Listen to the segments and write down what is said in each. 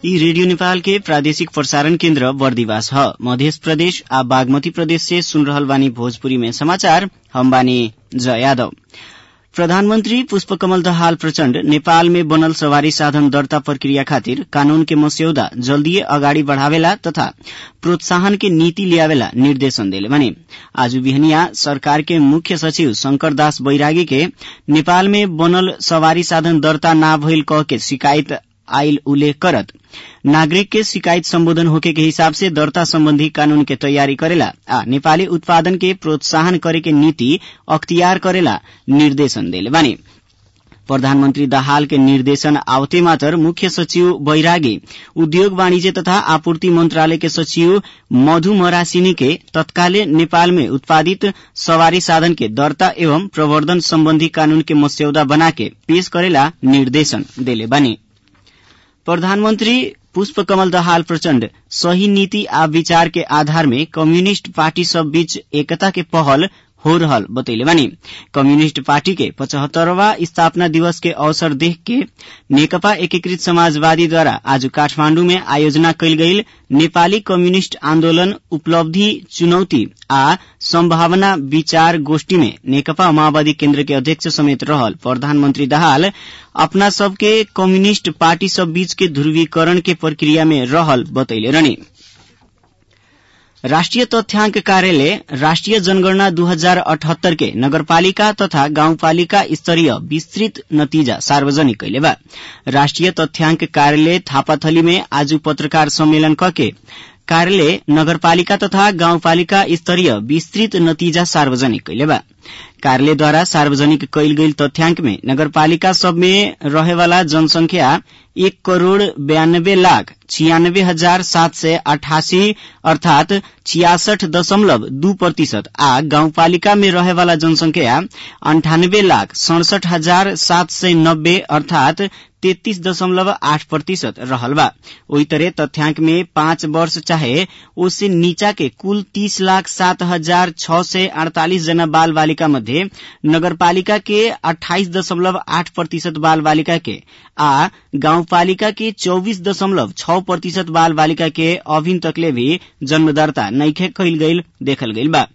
ई रेडियो नेपाल के प्रादेशिक प्रसारण केन्द्र बर्दिवास ह मध्य प्रदेश आ बागमती प्रदेश से सुन रहल बानी भोजपुरी में समाचार हम बानी जय यादव प्रधानमन्त्री पुष्पकमल दहाल प्रचण्ड नेपाल में बनल सवारी साधन दर्ता प्रक्रिया खातिर कानून के मस्यौदा जल्दीए अगाडि बढ़ावेला तथा प्रोत्साहन के नीति लियावेला निर्देशन देले बने आज बिहनिया सरकार के मुख्य सचिव शंकर दास बैरागी के नेपाल में बनल सवारी साधन दर्ता ना भइल कह के शिकायत आइल उल्लेख करत नागरिक के शिकायत सम्बोधन होके के हिसाब से दर्ता सम्बन्धी कानून के तैयारी करेला आ नेपाली उत्पादन के प्रोत्साहन करे के नीति अख्तियार करेला निर्देशन देले बानी प्रधानमन्त्री दाहाल के निर्देशन आवते मात्र मुख्य सचिव बैरागी उद्योग वाणिज्य तथा आपूर्ति मन्त्रालय के सचिव मधु मरासिनी के तत्काले नेपाल में उत्पादित सवारी साधन के दर्ता एवं प्रवर्धन सम्बन्धी कानून के मस्यौदा बनाके पेश करेला निर्देशन देले बानी प्रधानमन्त्री पुष्पकमल दहाल प्रचण्ड सही नीति आ विचार के आधार में कम्युनिष्ट पार्टी सब बीच एकता के पहल हो रहल बतैले बानी कम्युनिष्ट पार्टी के पचहत्तरवा स्थापना दिवस के अवसर देख के नेकपा एकीकृत समाजवादी द्वारा आज काठमाण्डु में आयोजना कयल गईल नेपाली कम्युनिष्ट आन्दोलन उपलब्धि चुनौती आ सम्भावना विचार गोष्ठी में नेकपा माओवादी केन्द्र के अध्यक्ष समेत रहल प्रधानमन्त्री दाहाल अपना सबके कम्युनिष्ट पार्टी सब बीच के ध्रुवीकरण के प्रक्रिया में रहल बतैले रहनी राष्ट्रिय तथ्याङ्क कार्यालय राष्ट्रिय जनगणना दू हजार अठहत्तर के नगरपालिका तथा गाउँपालिका स्तरीय विस्तृत नतिजा सार्वजनिक कैले बा राष्ट्रिय तथ्याङ्क कार्यालय थापाथली में आज पत्रकार सम्मेलन कके कार्यालय नगरपालिका तथा गाउँपालिका स्तरीय विस्तृत नतिजा सार्वजनिक कैले बा कार्यालयद्वारा सार्वजनिक कैल गईल तथ्याङ्क में नगरपालिका सब में रहेवाला जनसंख्या एक करोड़ बयानब्बे लाख छियानब्बे हजार सात सय अठासी अर्थात छियासठ दशमलव दू प्रतिशत आ गाउँपालिका में रहेवाला जनसंख्या अन्ठानब्बे लाख सड़सठ हजार सात सय नब्बे अर्थात तेत्तीस दशमलव आठ प्रतिशत रहल बा ओही तरह तथ्याङ्क में पाँच वर्ष चाहे उससे नीचा के कुल तीस लाख सात हजार छ सय अड़तालीस जना बाल बालिका मध्ये नगरपालिका के अठाइस दशमलव आठ प्रतिशत बाल बालिका के आ गाउँपालिका के चौबीस दशमलव छ प्रतिशत बाल बालिका के अभिन तकले भी जन्मदर्ता नैखे कैल गईल देखल गईल बा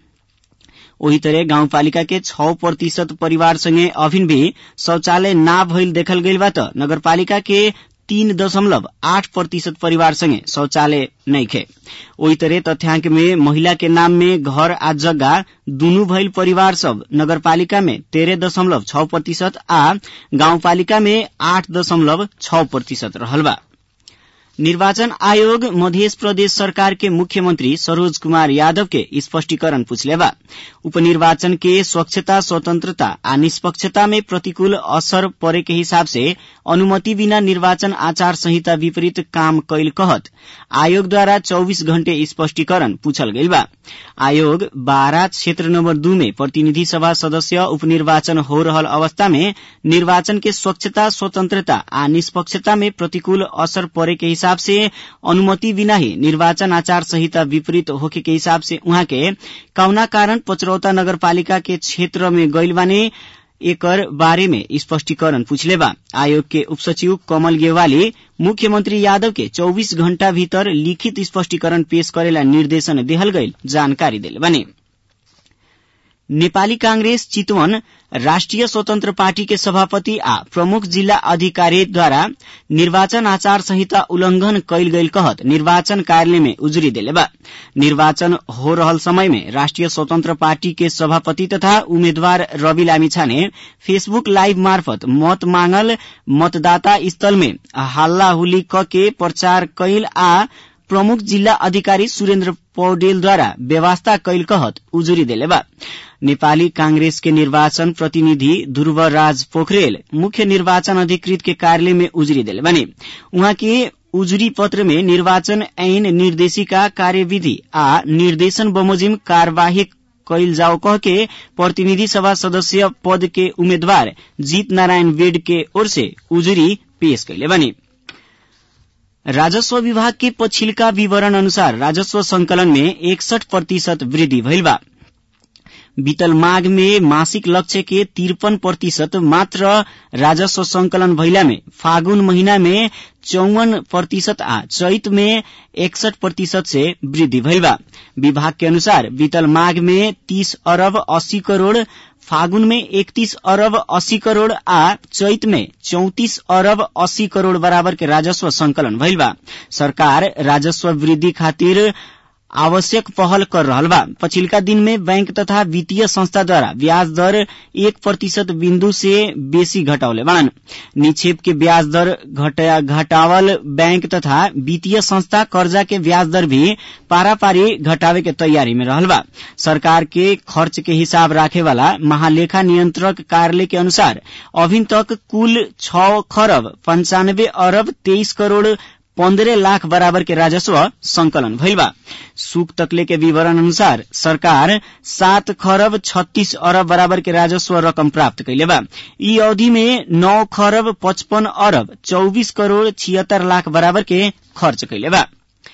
ओही तरह गाउँपालिका के छ प्रतिशत परिवार संगे अभिन भी शौचालय ना भइल देखल गईल बा त नगरपालिका के तीन दशमलव आठ प्रतिशत परिवार संगे शौचालय नैखे ओही तरह तथ्याङ्क में महिला के नाम में घर आ जग्गा दुनू भइल परिवार सब नगरपालिका में तेरह दशमलव छ प्रतिशत आ गाउँपालिका में आठ दशमलव छ प्रतिशत रहल बा निर्वाचन आयोग मध्य प्रदेश सरकार के मुख्यमंत्री सरोज कुमार यादव के स्पष्टीकरण पूछले बा उपनिर्वाचन के स्वच्छता स्वतंत्रता आ निष्पक्षता में प्रतिकूल असर परे के हिसाब से अनुमति बिना निर्वाचन आचार संहिता विपरीत काम कैल कहत आयोग द्वारा 24 घण्टे स्पष्टीकरण पूछल गईल बा आयोग बारा क्षेत्र नम्बर दू में प्रतिनिधि सभा सदस्य उपनिर्वाचन हो रहल अवस्था में निर्वाचन के स्वच्छता स्वतंत्रता आ निष्पक्षता में प्रतिकूल असर परे के हिसाब से अनुमति बिना ही निर्वाचन आचार संहिता विपरीत होके के हिसाब से उहाँ के कौना कारण पचरौता नगरपालिका के क्षेत्र में गईल बाने एकर बारे में स्पष्टीकरण पूछले बा आयोग के उपसचिव कमल गेवाली मुख्यमंत्री यादव के 24 घण्टा भीतर लिखित स्पष्टीकरण पेश करेला निर्देशन देहल गईल जानकारी दिले बने नेपाली कांग्रेस चितवन राष्ट्रिय स्वतन्त्र पार्टी के सभापति आ प्रमुख जिल्ला अधिकारीद्वारा निर्वाचन आचार संहिता उल्लंघन कैल गईल कहत निर्वाचन कार्यालय में उजुरी देले बा निर्वाचन हो रहल समय में राष्ट्रिय स्वतन्त्र पार्टी के सभापति तथा उम्मेद्वार रवि लामिछाने फेसबुक लाइव मार्फत मत मांगल मतदाता स्थल में हल्ला हुली क के प्रचार कैल आ प्रमुख जिल्ला अधिकारी सुरेन्द्र पौडेलद्वारा व्यवस्था कैल कहत उजुरी देले बा नेपाली कांग्रेस के निर्वाचन प्रतिनिधि ध्रुवराज पोखरेल मुख्य निर्वाचन अधिकृत के कार्यालय में उजुरी दिले बने उहाँ के उजुरी पत्र में निर्वाचन ऐन निर्देशिका कार्यविधि आ निर्देशन बमोजिम कार्यवाही कैल जाओ कह के प्रतिनिधि सभा सदस्य पद के उम्मेद्वार जीत नारायण वेड के ओर से उजुरी पेश कैले बने राजस्व विभाग के पछिल्का विवरण अनुसार राजस्व संकलन में एकसठ प्रतिशत वृद्धि भइल बा बीतल माघ में मासिक लक्ष्य के तिरपन प्रतिशत मात्र राजस्व संकलन भइला में फागुन महीना में चौवन प्रतिशत आ चैत में एकसठ प्रतिशत से वृद्धि भइल बा विभाग के अनुसार बीतल माघ में तीस अरब अस्सी करोड़ फागुन में इकतीस अरब अस्सी करोड़ आ चैत में चौतीस अरब अस्सी करोड़ बराबर के राजस्व संकलन भइल बा सरकार राजस्व वृद्धि खातिर आवश्यक पहल कर रहल बा पछिल्का दिन में बैंक तथा वित्तीय संस्था द्वारा ब्याज दर एक प्रतिशत बिन्दु से बेसी घटौले बाड़न निक्षेप के ब्याज दर घटावल बैंक तथा वित्तीय संस्था कर्जा के ब्याज दर भी पारापारी घटावे के तैयारी में रहल बा सरकार के खर्च के हिसाब राखे वाला महालेखा नियंत्रक कार्यालय के अनुसार अभिन तक कुल छ खरब पंचानब्बे अरब तेईस करोड़ पन्द्रह लाख बराबर के राजस्व संकलन भइल बा सुक तकले के विवरण अनुसार सरकार सात खरब छत्तीस अरब बराबर के राजस्व रकम प्राप्त कैले बा ई अवधि में नौ खरब पचपन अरब चौबीस करोड़ छिहत्तर लाख बराबर के खर्च कैले बा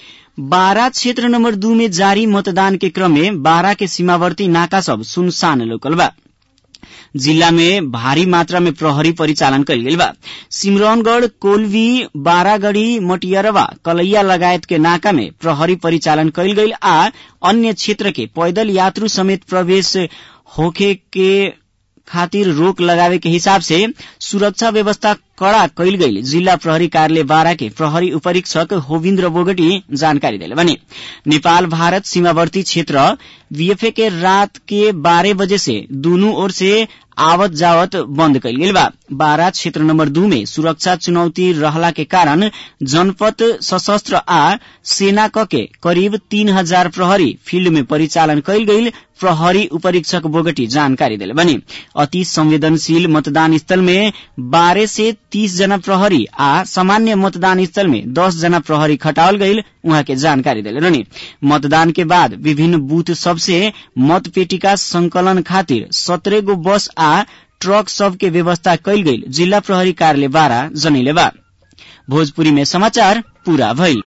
बारा क्षेत्र नंबर दू में जारी मतदान के क्रम में बारा के सीमावर्ती नाका सब सुनसान लोकल बा जिल्ला में भारी मात्रा में प्रहरी परिचालन कयल गेल बा सिमरौनगढ़ कोलवी बारागढ़ी मटियरवा कलैया लगायत के नाका में प्रहरी परिचालन कयल गईल आ अन्य क्षेत्र के पैदल यात्रु समेत प्रवेश होखे के खातिर रोक लगावे के हिसाब से सुरक्षा व्यवस्था कड़ा कैल गई जिला प्रहरी कार्यालय बारा के प्रहरी उपरीक्षक होविन्द्र बोगटी जानकारी दिले बने नेपाल भारत सीमावर्ती क्षेत्र बीएफए के रात के बारह बजे से दोनों ओर से आवत जावत बंद कैल गेल बा बारा क्षेत्र नंबर दू में सुरक्षा चुनौती रहला के कारण जनपद सशस्त्र आ सेना क के करीब तीन हजार प्रहरी फील्ड में परिचालन कैल गईल प्रहरी उपरीक्षक बोगटी जानकारी दिले बने अति संवेदनशील मतदान स्थल में बारह से तीस जना प्रहरी आ सामान्य मतदान स्थल में दस जना प्रहरी खटावल गईल उहाँ के जानकारी दिले रहनी मतदान के बाद विभिन्न बूथ सबसे मत पेटिका संकलन खातिर सत्रह गो बस आ ट्रक सब के व्यवस्था कैल गईल जिला प्रहरी कार्यालय बारा जनैले बा भोजपुरी में समाचार पूरा भइल